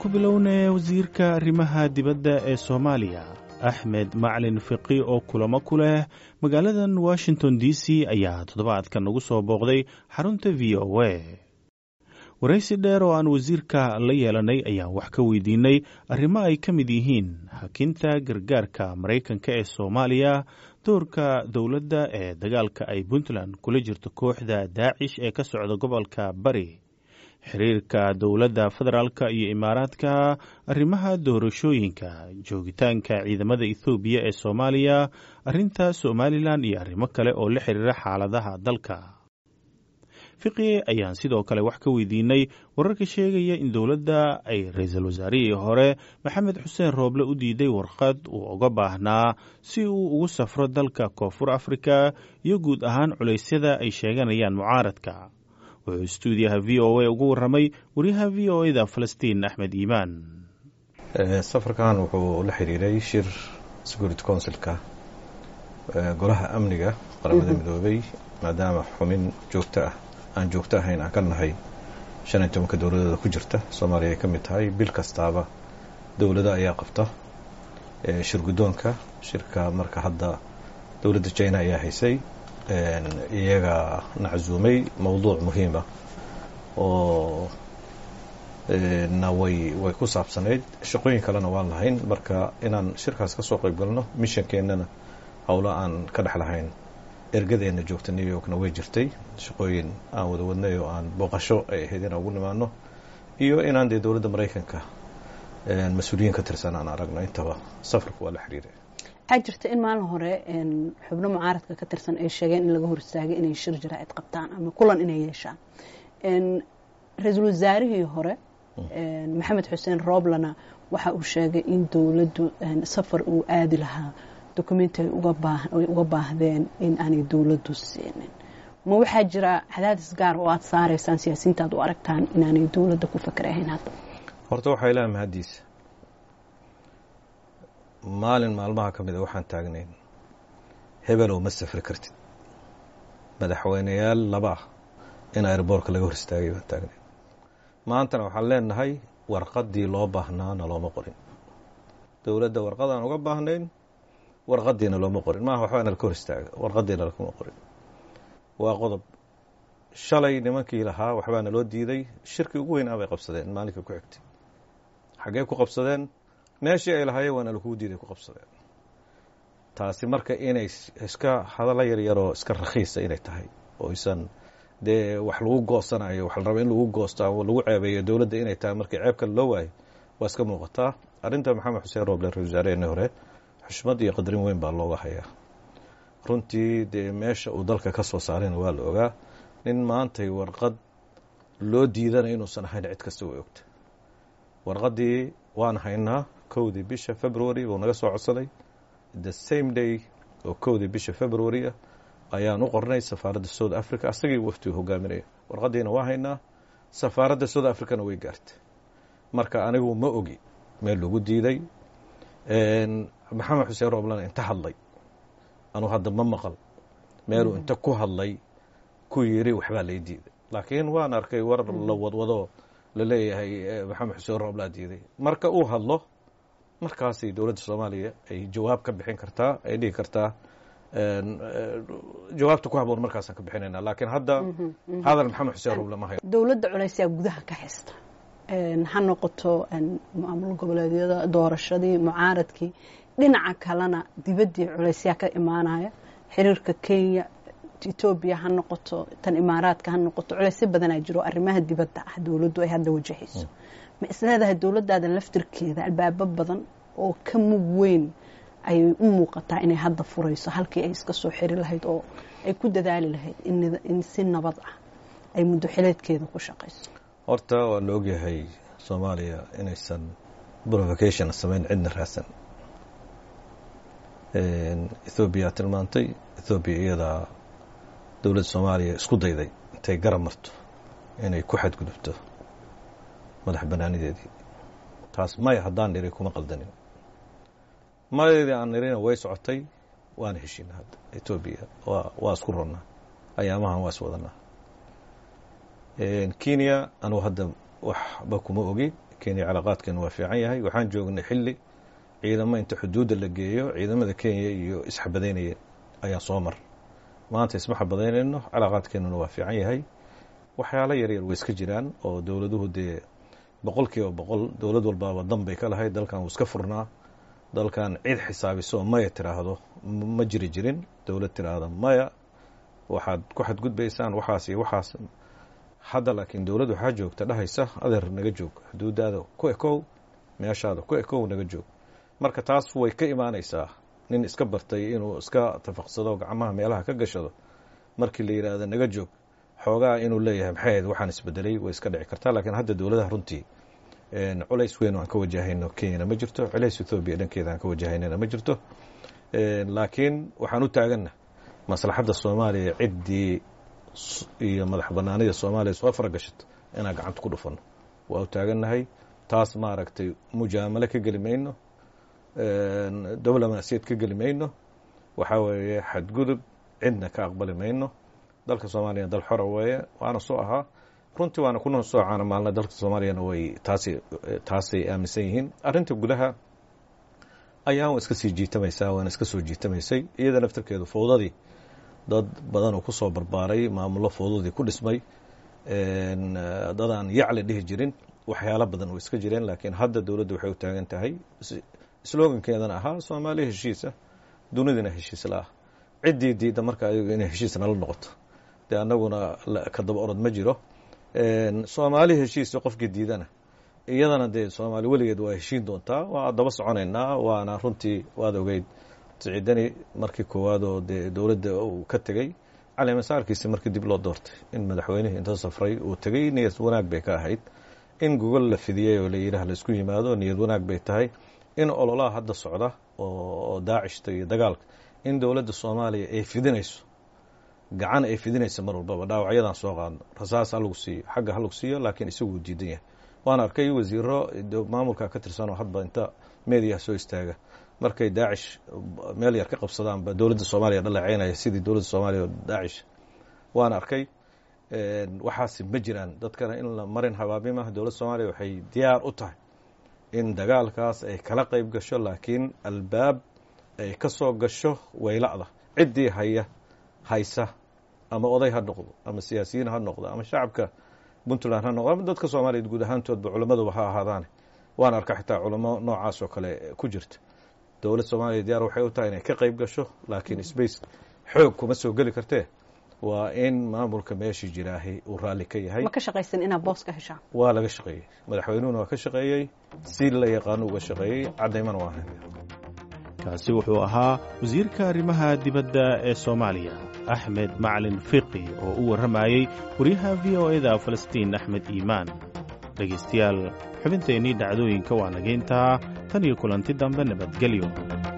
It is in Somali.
ku bilownay wasiirka arrimaha dibadda ee soomaaliya axmed maclin fiqi oo kulamo ku leh magaaladan washington d c ayaa toddobaadkan nagu soo booqday xarunta v o a waraysi dheer oo aan wasiirka la yeelanay ayaan wax ka weydiinay arrimo ay ka mid yihiin hakinta gargaarka maraykanka ee soomaaliya doorka dowladda ee dagaalka ay puntland kula jirto kooxda daacish ee ka socda gobolka bari xiriirka dowladda federaalka iyo imaaraadka arrimaha doorashooyinka joogitaanka ciidamada ethoobiya ee soomaaliya arrinta somalilan iyo arrimo kale oo la xiriira xaaladaha dalka fiqi ayaan sidoo kale wax ka weydiinay wararka sheegaya in dowladda ay ra-iisul wasaarihii hore maxamed xuseen rooble u diiday warqad uu uga baahnaa si uu ugu safro dalka koonfur afrika iyo guud ahaan culaysyada ay sheeganayaan mucaaradka wuxuu stuudiyaha v o a ugu warramay wariyaha v o eda falastiin axmed iimaan safarkan wuxuu la xiriiray shir security councilka golaha amniga qaramada midoobay maadaama xumin joogto ah aan joogto ahayn aan ka nahay shan iyo tobanka dowladooda ku jirta soomaaliya ay ka mid tahay bil kastaaba dowlado ayaa qabta shir guddoonka shirka marka hadda dowladda china ayaa haysay iyaga naczuumay mowduuc muhiima oo na way way ku saabsanayd shaqooyin kalena waan lahayn marka inaan shirkaas ka soo qayb galno mishankeennana howlo aan ka dhex lahayn ergadeenna joogta new yorkna way jirtay shaqooyin aan wada wadnay oo aan booqasho ay ahayd inaan ugu nimaano iyo inaan dee dowladda maraykanka mas-uuliyiin ka tirsan aan aragno intaba safarku waa la xiriiray waxaa jirta in maalin hore xubno mucaaradka ka tirsan ay sheegeen in laga hor istaagay inay shir jaraa'id qabtaan ama kulan inay yeeshaan ra-iisul wasaarihii hore maxamed xuseen rooblana waxa uu sheegay in dowladdu safar uu aadi lahaa dokumenti ay uga baahdeen in aanay dowladdu siinin ma waxaa jira cadaadis gaar oo aada saaraysaan siyaasiyiinta aad u aragtaan inaanay dowladda ku fakerahayn hadda horta waxaa ilaha mahaddiisa maalin maalmaha ka mida waxaan taagnayn hebelow ma safri kartid madaxweyneyaal laba ah in airboortka laga hor istaagay baan taagnayn maantana waxaan leenahay warqaddii loo baahnaana looma qorin dowladda warqadaan uga baahnayn warqadiina looma qorin maaha waxbaana laka hor istaaga warqadiina lakuma qorin waa qodob shalay nimankii lahaa waxbaana loo diiday shirkii ugu weynaa bay qabsadeen maalinkai ku xigtay xaggee ku qabsadeen meeshii ay lahaayeen waana lakuu diiday ku qabsadeen taasi marka inay iska hadalla yaryaroo iska rakhiisa inay tahay oo isan dee wax lagu goosanayo waxa la raba in lagu goosto ama lagu ceebeeyo dowladda inay tahay markii ceeb kale loo waayo waa iska muuqataa arrinta maxamed xuseen rooble ra-isul wasaareheenii hore xushmad iyo qadarin weyn baa looga hayaa runtii dee meesha uu dalka ka soo saarayna waa la ogaa nin maantay warqad loo diidanaya inuusan ahayn cid kasta way ogta warqaddii waan haynaa kowdii bisha february buu naga soo codsaday the same day oo kowdii bisha february ah ayaan u qornay safaaradda south africa asagii waftigu hogaaminaya warqaddiina waa haynaa safaaradda south africana way gaartay marka anigu ma ogi meel lagu diiday maxamed xuseen rooblana inta hadlay anuu hadda ma maqal meeluu inta ku hadlay ku yiri waxbaa lay diiday laakiin waan arkay war la wadwado laleeyahay maxamed xuseen rooblaa diiday marka uu hadlo markaasay dowladda soomaaliya ay jawaab ka bixin kartaa ay dhihi kartaa jawaabta ku haboon markaasaan ka bixinayna laakiin hadda hadal maxamed xuseen rooble ma hayo dowladda culaysyaa gudaha ka haysta ha noqoto maamul goboleedyada doorashadii mucaaradkii dhinaca kalena dibaddii culaysyaa ka imaanaya xiriirka kenya etoobiya ha noqoto tan imaaraadka ha noqoto culaysyo badanaa jiro arrimaha dibadda ah dowladdu ay hadda wajahayso ma isleedahay dowladdaada laftirkeeda albaabo badan oo ka mug weyn ayay u muuqataa inay hadda furayso halkii ay iska soo xiri lahayd oo ay ku dadaali lahayd in si nabad ah ay muddo xileedkeeda ku shaqayso horta waa la ogyahay soomaaliya inaysan provocation samayn cidna raadsan ethoobiya tilmaantay ethoobiya iyadaa dowladda soomaaliya isku dayday intay garab marto inay ku xadgudubto madax banaanideedii taas maya haddaan niri kuma qaldanin mayadeedii aan nirina way socotay waana heshiina hadda etoobiya waa waa isku ronnaa ayaamahan waa is wadanaa kenya anugu hadda waxba kuma ogi kenya calaaqaadkeenu waa fiican yahay waxaan joognay xilli ciidamo inta xuduudda la geeyo ciidamada kenya iyo isxabadaynaya ayaa soo mar maanta isma xabadaynayno calaaqaadkeenuna waa fiican yahay waxyaalo yaryar way iska jiraan oo dowladuhu dee boqol kiiba boqol dowlad walbaaba dan bay ka lahayd dalkan wuu iska furnaa dalkan cid xisaabiso maya tiraahdo ma jiri jirin dowlad tiraahda maya waxaad ku xadgudbaysaan waxaas iyo waxaas hadda laakiin dowladd waxaa joogta dhahaysa adeer naga joog xuduudaada ku ekow meeshaada ku ekow naga joog marka taas way ka imaanaysaa nin iska bartay inuu iska tafaqsado gacmaha meelaha ka gashado markii la yidhaahdo naga joog xoogaa inuu leeyahay maxay ahayd waxaan isbedelay way iska dhici kartaa laakiin hadda dowladaha runtii culays weyn aan ka wajahayno kenyana ma jirto culays ethoobiya dhankeeda aan ka wajahaynana ma jirto laakiin waxaan u taaganna maslaxadda soomaaliya ciddii iyo madax banaanida soomaaliya soo faragashato inaan gacanta ku dhufano waa u taagannahay taas maaragtay mujaamalo ka geli mayno diblomaasiyad ka geli mayno waxaa weeye xadgudub cidna ka aqbali mayno dalka soomaaliyana dal xora weeye waana soo ahaa runtii waana kuna soo caana maalna dalka soomaaliyana way taasi taasay aaminsan yihiin arrinta gudaha ayaan wa iska sii jiitamaysaa waana iska soo jiitamaysay iyada naftarkeedu fowdadii dad badan oo kusoo barbaaray maamullo fowdadii ku dhismay dad aan yacli dhihi jirin waxyaalo badan oo iska jireen laakiin hadda dowladda waxay u taagan tahay slogankeedana ahaa soomaaliya heshiisa dunidina heshiis la ah ciddii diidda marka ayagu inay heshiis nala noqoto dee annaguna ka daba orod ma jiro soomaali heshiisa qofkii diidana iyadana dee soomaali weligeed waa heshiin doontaa waa daba soconaynaa waana runtii waad ogeyd siciidani markii koowaad oo dee dowladda uu ka tegey calimasaarkiisi markii dib loo doortay in madaxweynihii inta safray uu tegey niyad wanaag bay ka ahayd in gogol la fidiyey oo layidhaah laisku yimaado niyad wanaag bay tahay in ololaha hadda socda oo daacishta iyo dagaalka in dowladda soomaaliya ay fidinayso gacan ay fidinaysa mar walbaba dhaawacyadan soo qaadno rasaas halagu siiyo xagga halagu siiyo laakiin isaguu diidan yahay waan arkay wasiiro maamulka ka tirsanoo hadba inta meediyaha soo istaaga markay daacish meel yar ka qabsadaanba dowladda soomaaliya dhaleeceynaya sidii dowladda soomaaliya oo daacish waan arkay waxaasi ma jiraan dadkana in la marin habaabimah dowladda soomaaliya waxay diyaar u tahay in dagaalkaas ay kala qayb gasho laakiin albaab ay ka soo gasho wayla'da ciddii haya haysa ama oday ha noqdo ama siyaasiyiin ha noqdo ama shacabka puntland ha noqdo ama dadka soomaaliyeed guud ahaantoodba culammaduba ha ahaadaane waan arka xitaa culamo noocaas oo kale ku jirta dowlad soomaaliya diyaar waxay u tahay inay ka qayb gasho laakiin space xoog kuma soo geli kartee waa in maamulka meeshii jiraahi uu raalli ka yahay ma ka shaqaysan inaad boos ka heshaan waa laga shaqeeyey madaxweynuhuna waa ka shaqeeyey si la yaqaano uga shaqeeyey caddaymana waa kaasi wuxuu ahaa wasiirka arrimaha dibadda ee soomaaliya axmed macalin fiqi oo u warramayey waryaha v o eda falastiin axmed iimaan dhegaystayaal xubinteennii dhacdooyinka waa nageyntaa tan iyo kulanti dambe nabadgelyo